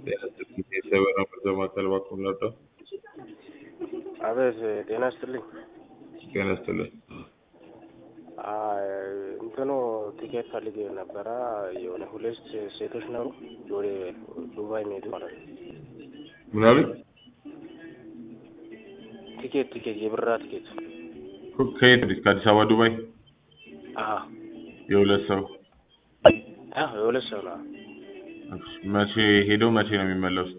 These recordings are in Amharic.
የሰበራ መርዘ ማዕከል እባክዎን ልርዳዎ? አቤት ጤና ይስጥልኝ። ጤና ይስጥልኝ። አይ እንትኑ ቲኬት ፈልጌ ነበረ የሆነ ሁለት ሴቶች ነበሩ ወደ ዱባይ የሚሄዱ ማለት ነው። ምን አሉኝ? ቲኬት ቲኬት የብራ ቲኬት ከየት ወዴት? ከአዲስ አበባ ዱባይ? አዎ የሁለት ሰው አዎ የሁለት ሰው ነው። መቼ ሄደው መቼ ነው የሚመለሱት?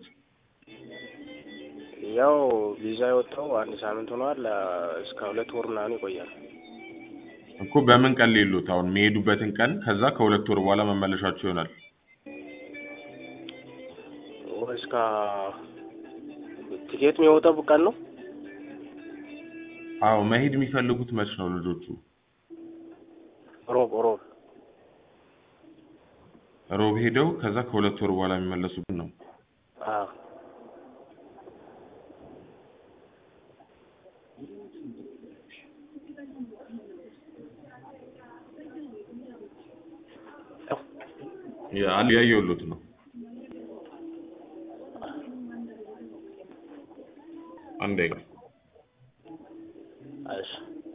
ያው ቪዛ የወጣው አንድ ሳምንት ሆኗል። እስከ ሁለት ወር ምናምን ይቆያል። እኮ በምን ቀን ሌሎት? አሁን የሚሄዱበትን ቀን ከዛ ከሁለት ወር በኋላ መመለሻቸው ይሆናል። ወይ እስከ ቲኬት የሚወጣው ቀን ነው? አዎ መሄድ የሚፈልጉት መች ነው ልጆቹ? ሮብ ሮብ ሮብ ሄደው ከዛ ከሁለት ወር በኋላ የሚመለሱት ነው። አዎ ያ- ያየሁሎት ነው። አንዴ እሺ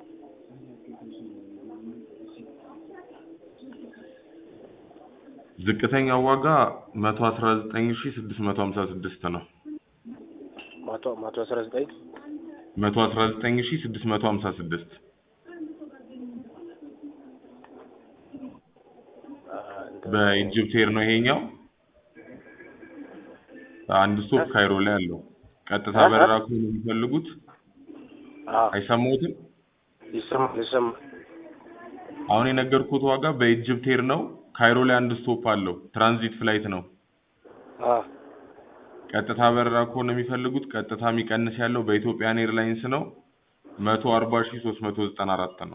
ዝቅተኛው ዋጋ መቶ አስራ ዘጠኝ ሺ ስድስት መቶ ሀምሳ ስድስት ነው። መቶ መቶ አስራ ዘጠኝ መቶ አስራ ዘጠኝ ሺ ስድስት መቶ ሀምሳ ስድስት በኢጅፕት ኤር ነው ይሄኛው። አንድ ስቶፕ ካይሮ ላይ አለው። ቀጥታ በረራ ከሆነ የሚፈልጉት አዎ አይሰማዎትም? ይሰማል ይሰማል። አሁን የነገርኩት ዋጋ በኢጅፕት ኤር ነው። ካይሮ ላይ አንድ ስቶፕ አለው። ትራንዚት ፍላይት ነው። አዎ ቀጥታ በረራ ከሆነ የሚፈልጉት ቀጥታ የሚቀንስ ያለው በኢትዮጵያን ኤርላይንስ ነው። መቶ አርባ ሺ ሶስት መቶ ዘጠና አራት ነው።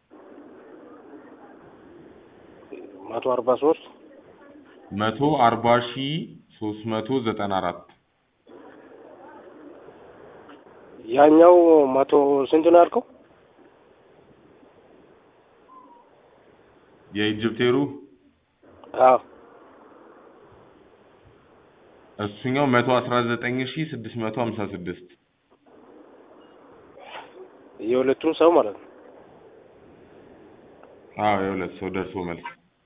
መቶ አርባ ሶስት መቶ አርባ ሺ ሶስት መቶ ዘጠና አራት ያኛው መቶ ስንት ነው ያልከው? የኢጅፕት ኤሩ አዎ እሱኛው መቶ አስራ ዘጠኝ ሺ ስድስት መቶ ሀምሳ ስድስት የሁለቱም ሰው ማለት ነው። አዎ የሁለት ሰው ደርሶ መልስ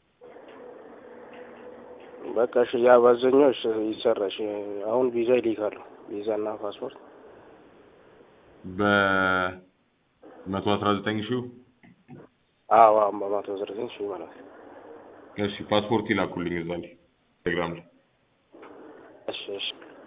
በቃ እሺ፣ ያ በአብዛኛው እሺ ይሰራ። እሺ አሁን ቪዛ ይልካሉ። ቪዛ እና ፓስፖርት በመቶ አስራ ዘጠኝ ሺው አዎ አዎ በመቶ አስራ ዘጠኝ ሺህ ማለት ነው። እሺ ፓስፖርት ይላኩልኝ እዛ ላይ ቴሌግራም ላይ እሺ እሺ